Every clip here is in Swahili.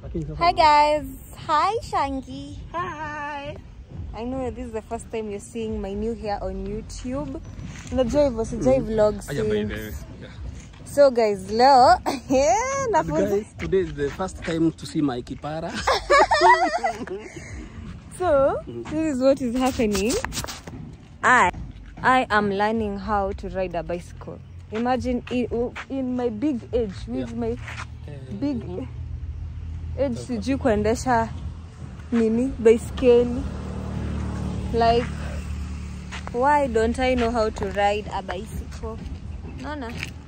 Lakini sasa Hi guys. Hi Shangi. Hi. I know this is the first time you're seeing my new hair on YouTube. Unajua hivyo sijai vlog Aja by the since. way. Yeah. So guys, leo yeah, nafunza. Guys, today is the first time to see my kipara. So, this is what is happening. I I am learning how to ride a bicycle. Imagine in, in my big age with Yeah. my big age sijui kuendesha nini baiskeli like why don't i know how to ride a bicycle naona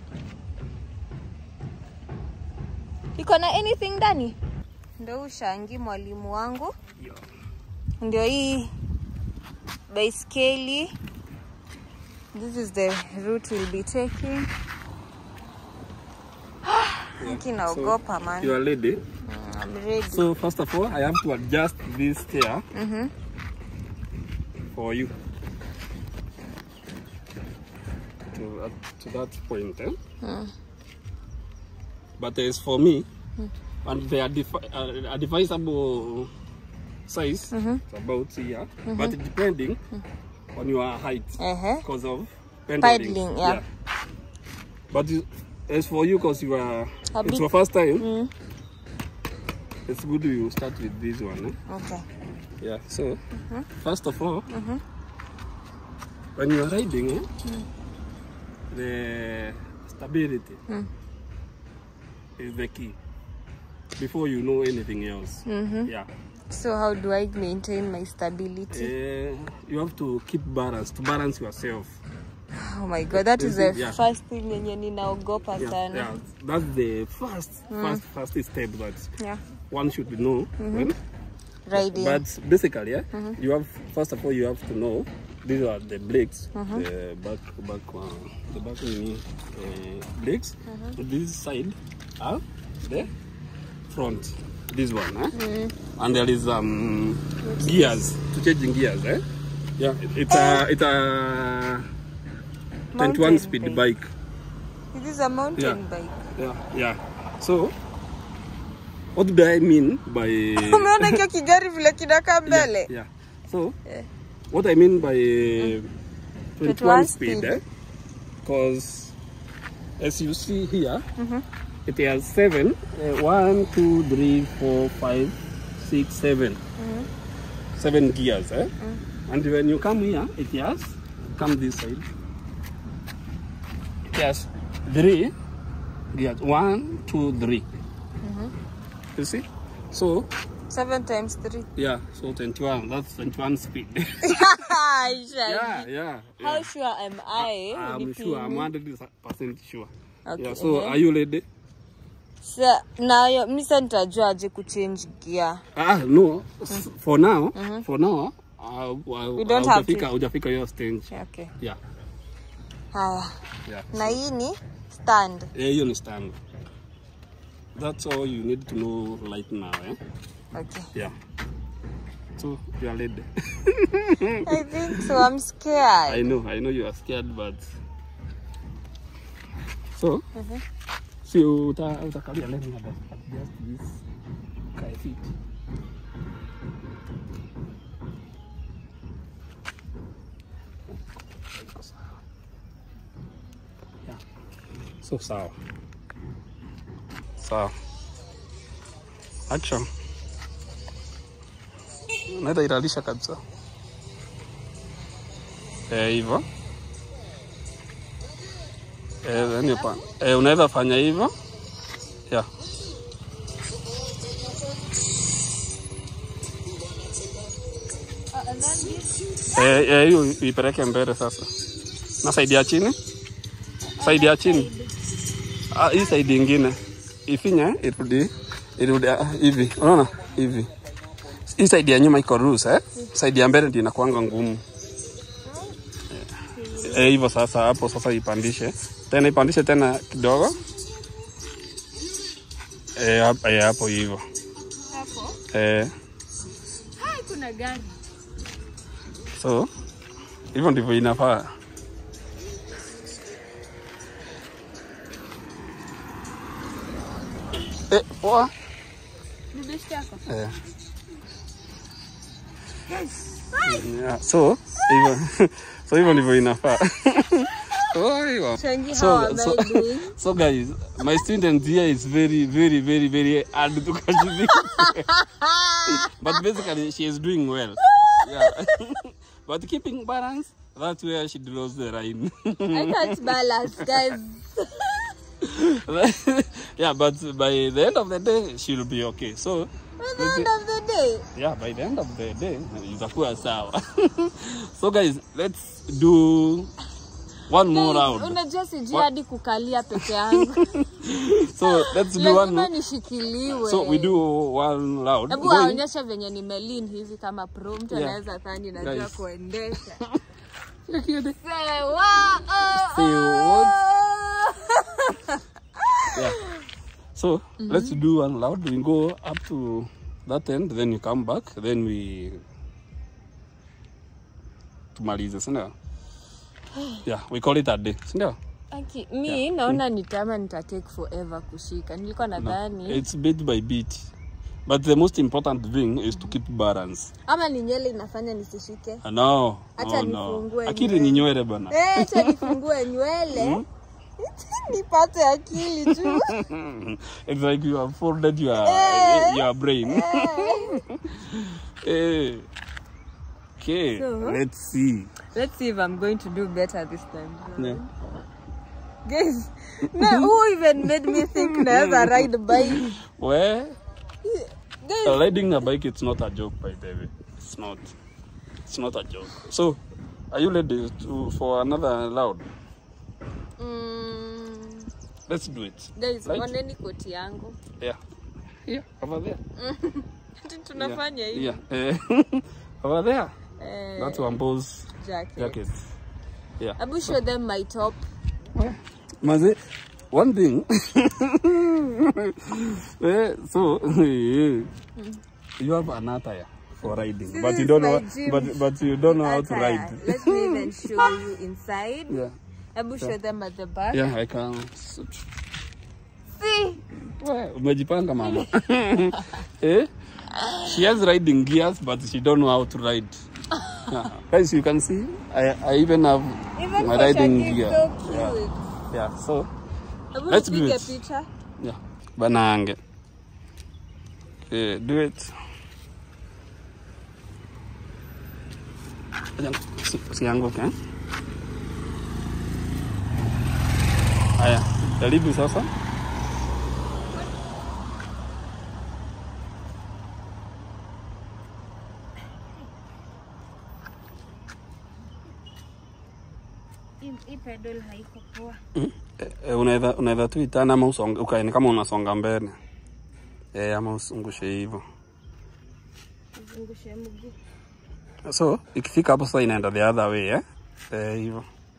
iko na anything ndani ndo ushangi mwalimu wangu ndio hii baiskeli this is the route we'll be taking kinaogopa man You are ready. Mm, I'm ready. So first of all, I have to adjust this chair Mhm. for you. To, uh, to that point, eh? But as for me, and the advi- uh, advisable size it's about here, but depending on your height Uh-huh. because of Paddling, yeah. But you- as for you, because you are A it's bit- your first time, Mm. it's good you start with this one. Eh? Okay. Yeah, so first of all, when you are riding, eh, the stability is the key before you know anything else. Yeah, So how do I maintain my stability? Eh, you have to keep balance to balance yourself. Oh my god, that is Is it- the yeah. first thing yenye ninaogopa Yeah, sana. yeah, that's the first, first, first step that Yeah. one should know. When, Riding. But basically, yeah, you have first of all you have to know these are the brakes, the back back uh, the back knee, uh, brakes. This side are the front. This one, eh? and there is um gears to changing gears, eh? Yeah, it- it's a it's a 21 Mountain speed bike. bike. This is a mountain Yeah. bike. Yeah, yeah. So, what do I mean by Umeona kio kigari vile kinakaa mbele? Yeah, yeah. So, Yeah. what I mean by 21 21 speed, speed. eh? Because as you see here, it has seven, uh, one, two, three, four, five, six, seven. Seven gears, eh? And when you come here, it has come this side. It has three gears. One, two, three. You see? So Seven times three. yeah, so 21. That's 21 speed. Shaggy. yeah, yeah. How yeah. sure am I? I'm Nipime. sure. I'm 100 percent sure. Okay, Yeah. So uh-huh. are you ready? Sa, nayo misa nitajua aje kuchange gear. Ah, no. S- For now, for now, uh, uh, We don't have to. hujafika hujafika hiyo stage. Okay. Yeah, Haya. yeah. Na hii ni stand. Eh, hiyo ni stand. That's all you need to know right now, eh? Okay. Yeah. So you are ready. I think so. I'm scared. I know, I know you are scared, but so si uta utakalia let me adjust this kae fit. Yeah. So sawa. Sawa. Action. Unaweza iralisha kabisa. Eh, hivyo. Eh, then you pa- eh, unaweza fanya hivyo. Yeah. Eh, eh, hiyo ipeleke mbele sasa. Na saidi ya chini. Saidi ya chini. Ah, hii saidi ingine. Ifinye irudi irudi ah, hivi. Unaona? Hivi. Hii saidi ya nyuma iko loose eh? Saidi ya mbele ndio inakuanga ngumu. Eh, hivyo sasa hapo sasa ipandishe. Tena ipandishe tena kidogo. Eh, hap- eh, hapo hivyo. Hapo. Eh, Hai, kuna gari. so hivyo ndivyo inafaa. Eh, poa. Ni best yako? Eh. Yeah, so hivyo so hivyo ndivyo inafaa. Oh, hivyo. Shangi, how So, am so, I doing? so guys, my student here is very, very, very, very hard to catch this. but basically, she is doing well. Yeah. but keeping balance, that's where she draws the line. I can't balance, guys. yeah, but by the end of the day, she'll be okay. So, At the end of the day, yeah, by the end of the day, itakuwa sawa. so guys, let's do one more guys, round. unajua sijui hadi kukalia peke yangu. So let's do one Lazima more. nishikiliwe. So we do one round. Hebu Going- waonyeshe venye nimelin hivi kama pro. Mtu Yeah. anaweza dhani najua Guys. kuendesha. Look at it. Say what? Oh, Say oh. Yeah. So let's do one loud. We go up to that end, then you come back, then we tumalize, si ndio? Yeah, we call it a day, si ndio? Aki, mi naona ni tama nita take forever kushika. Nilikuwa nadhani It's bit by bit. But the most important thing is to keep balance. ama ni nywele inafanya nisishike. Ah, No, Acha no, no. nifungue Akili nywele. ni nywele bana. Eh, acha nifungue nywele nipate akili tu. It's like you have folded your your brain. Eh. Okay, So? let's see. Let's see if I'm going to do better this time. Yeah. Guys, na who even made me think naweza ride bike? Well, Guys, riding a bike it's not a joke by the way. It's not. It's not a joke. So, are you ready to for another loud? mm, Let's do it. guys, Right? oneni koti yangu. Yeah. Yeah, over there. Ati tunafanya yeah. hivi. Yeah. Eh, over there. Eh, That's Wambo's jacket. jacket. Yeah. Abu show them my top. Maze, one thing. Eh, so, you have an attire for riding, This but you is don't my know, gym but but you don't know how to attire. ride. Let me even show you inside. Yeah, Abu show them at the back. yeah, I can. See? Well, umejipanga mama. eh? She has riding gears, but she don't know how to ride. Yeah. Guys, you can see, I, I even have Even my for riding Shaggy, gear. so cute. Yeah. yeah, so Abu Let's do nipige it. picha. Yeah. Banange. Okay, do it. Ayan, si- Usianguke. eh? Haya, jaribu sasa. Hii pedal haiko poa. Eh, eh, unaweza unaweza tu itana ama usonge ukae ni kama unasonga mbele. Eh, ama usungushe hivyo. Zungushe mguu. So, ikifika hapo sasa inaenda the other way eh? Eh, hivyo.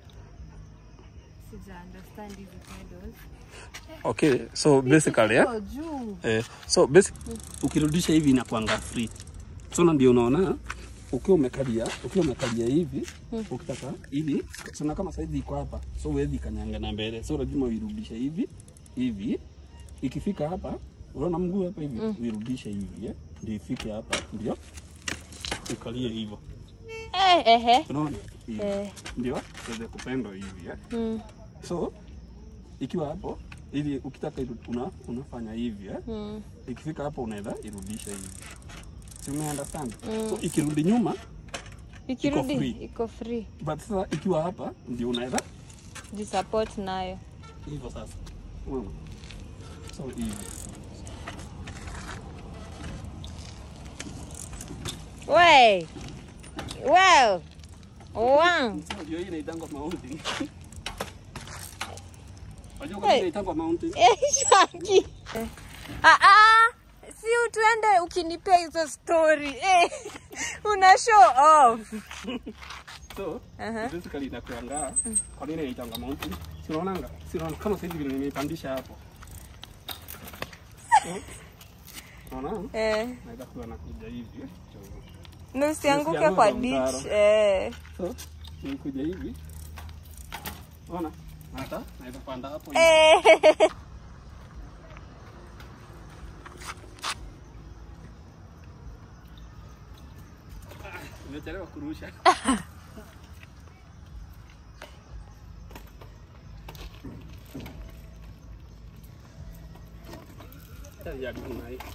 Sija understand hizi pedals. Okay, so basically eh? Iko juu. Eh, so basic, ukirudisha hivi inakuanga free. So na ndio unaona ukiwa umekalia, ukiwa umekalia hivi, ukitaka hivi, sina kama saizi iko hapa. So huwezi kanyanga na mbele. So lazima uirudishe hivi, hivi. Ikifika hapa, unaona mguu hapa hivi, uirudishe hivi, eh? Ndio ifike hapa, ndio ukalie hivyo. Eh, ehe. Unaona? Hivi. Eh. Ndio tuweze kupendwa hivi, eh? Mm. So ikiwa hapo ili ukitaka iru- una, unafanya hivi eh? Mm. ikifika hapo unaweza irudisha hivi si ume understand so ikirudi nyuma Ikirudi free. iko free. but sasa ikiwa hapa ndio unaweza Jisupport nayo. hivyo sasa Unaona? so hivi We. Wow. Wow. So, ndio hii inaitangwa mountain Wajua kwa Hey. nini inaitangwa mountain Eh, Shaki. Ah ah. Si utuende ukinipea hizo story. Eh. Una show off. so Aha. basically inakuanga kwa nini inaitangwa mountain si unaonanga si unaona kama sasa hivi vile nimeipandisha hapo so unaona Eh. naweza kuwa nakuja hivi eh? Na usianguke Usianguke kwa kwa ditch. mtaro. Eh. So, nikuja hivi. Ona, hata naweza panda hapo hivi. Eh. Umechelewa kurusha. Ya kuna hii.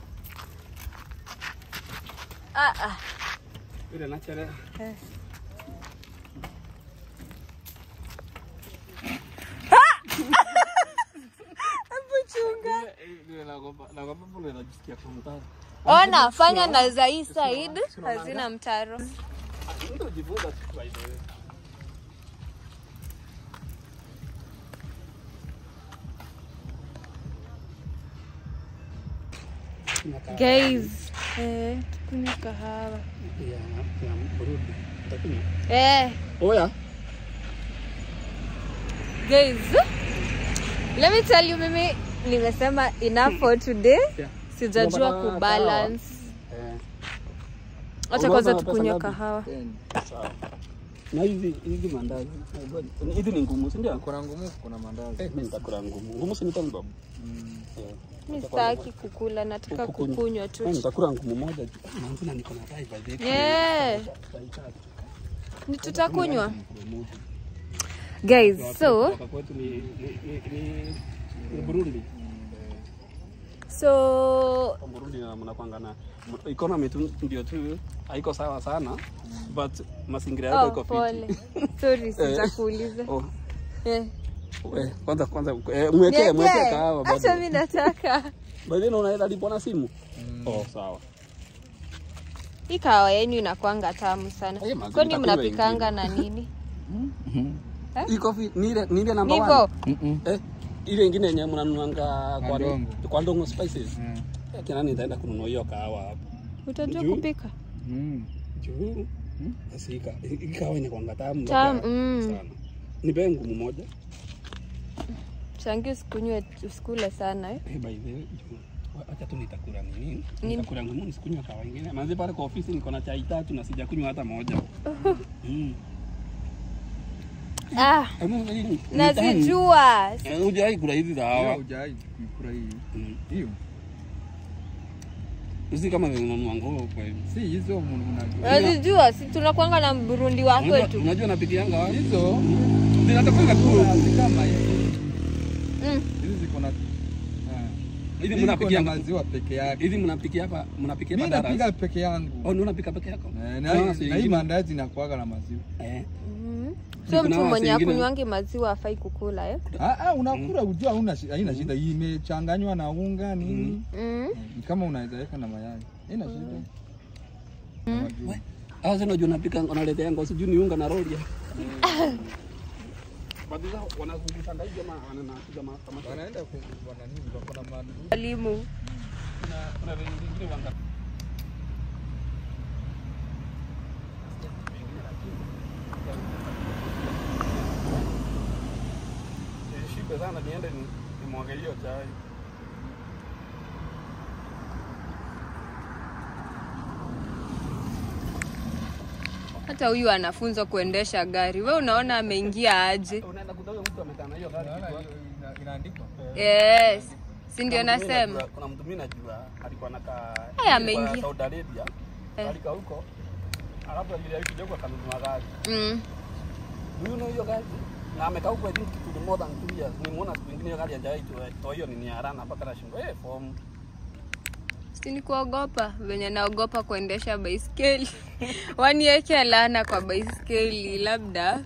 Ah, ah. Ile nachelea. Eh. Hebu chunga. Ile naogopa, naogopa vile najisikia kwa mtaro. Ona, fanya na za hii side hazina mtaro. Mtu ujifunza tu by the way. Guys, eh, tukunywe kahawa. Ya, ya Burundi. Utakunywa? Eh, Oya. guys. Let me tell you mimi nimesema enough for today. Yeah. Sijajua Unapata kubalance. Eh. Acha kwanza tukunywe kahawa. Sawa. Na hizi hizi mandazi. Hizi ni ngumu, si ndio? Kuna ngumu, kuna mandazi. Eh, mimi nitakula ngumu. Ngumu si nitamu babu. Eh. Mimi sitaki kukula, nataka Kukunywa. kukunywa Mimi tu. nitakula ngumu moja tu. Ah, Manzina niko na tai by the way. Yeah. Tutaichapa. Ni tutakunywa. Ngumu. Guys, so Kutoka kwetu ni ni ni- ni ni Burundi. so Kwa Burundi na mnakwanga na economy tu ndio tu haiko sawa sana but mazingira yako oh, iko pole. fiti. Sorry, sitakuuliza. Oh, Eh. we, kwanza kwanza eh, mwekee mwekee Niwekee? kahawa Acha bado. mimi nataka. By the way unaweza lipwa na simu? Oh, sawa. Hii kahawa yenu inakwanga tamu sana. Eh, mazuri, Kwani nitakunywa mnapikanga na nini? Eh? Iko fi ni ile ni ile namba Nivo. 1. Eh, ile ingine yenye mnanunuanga kwa Ndongo. kwa ndongo spices. Mm. Eh, kina nani nitaenda kununua hiyo kahawa hapo. Utajua Juu. kupika? Mm. Juu. Basi ika hii kahawa inakwanga tamu. Tamu, mpaka mm. Sana. Nipe ngumu moja. Changi usikunywe usikule sana eh. Eh, by the way, juu. wa- Acha tu nitakula nini? Nini? Nitakula ngumu nisikunywa kahawa ingine. Manzi pale kwa ofisi niko na chai tatu na sijakunywa hata moja. Mm. Ah, Hebu hii ni- ni tamu. nazijua. Eh, Hujawahi kula hizi za Hiyo hawa. hujai kuikula hii. Mm. Hiyo. Hizi kama zinanunua nguo kwa hivi. Si hizo mun- unajua. Nazijua, si tunakwanga na Burundi wa Unajua- kwetu. Unajua napikianga wapi? Hizo Zinatoka tu. si kama hizi. Mm. Hizi ziko na Ah. Hizi Hizi ziko na mnapikia maziwa peke yake. hizi mnapikia hapa, mnapikia Mimi hapa napika darasa. peke yangu. Oh, ni unapika peke yako? Eh, Ah, Na si na hii ingine. mandazi inakuaga na maziwa. Eh. Mhm. Kuna So mtu wase mwenye wengine- akunywangi maziwa afai kukula eh? Ah, ah, unakula ujua hauna shi- haina shida. Hii imechanganywa na unga nini. Mm. Ni kama unaweza weka na mayai. Haina shida. Na maziwa. Ah, sasa unajua unapika unaletea yangu sijui ni unga na roli. Baadhi zao wanazungusha hivi ama wanapiga kama Wanaenda ku wana nini? Wako na madudu. Walimu. kuna kuna wengine wanga Nishibe sana niende ni- nimwage hiyo chai. Hata huyu anafunzwa kuendesha gari. We unaona ameingia aje? Unaenda kutafuta mtu amekaa na hiyo gari. Unaona kichwa. hiyo ina- inaandikwa. Yes. Si ndio Kuna mtu mimi nasema? najua- Kuna mtu mimi najua alikuwa anakaa Eh, alikuwa ameingia. Saudi Arabia. Eh. Alikaa huko. Alafu vile alikuja huko akanunua gari. Mm. Huyu na hiyo gari na amekaa huko I think kitu more than two years. Nimeona siku nyingine hiyo gari hajawahi tu- toa hiyo nini ya rana mpaka nashindwa eh form. Si ni kuogopa venye naogopa kuendesha baiskeli. Wanieke laana kwa baiskeli labda.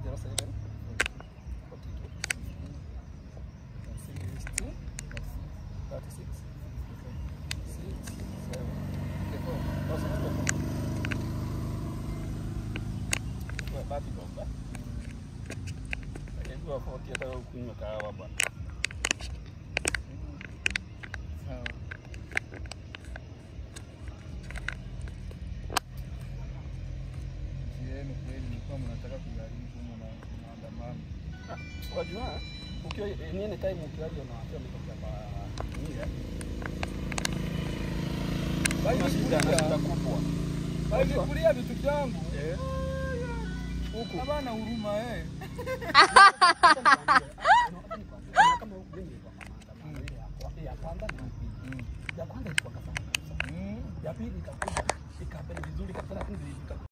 Sieni kweli mlikuwa mnataka kujaribu mna maandamano. Wajua, ukiwa ni any time ukiwaje unawaambia mtokea kwa nini eh? Basi shida na shida kubwa. Walikulia vitu vyangu. Eh. Huku. Habana huruma eh. Kama huku mimi nilikuwa kwa maandamano ile ya kwa- ya kwanza na ya pili. Ya kwanza ilikuwa kama Mm. ya pili ikakuja ikapenda vizuri kabisa lakini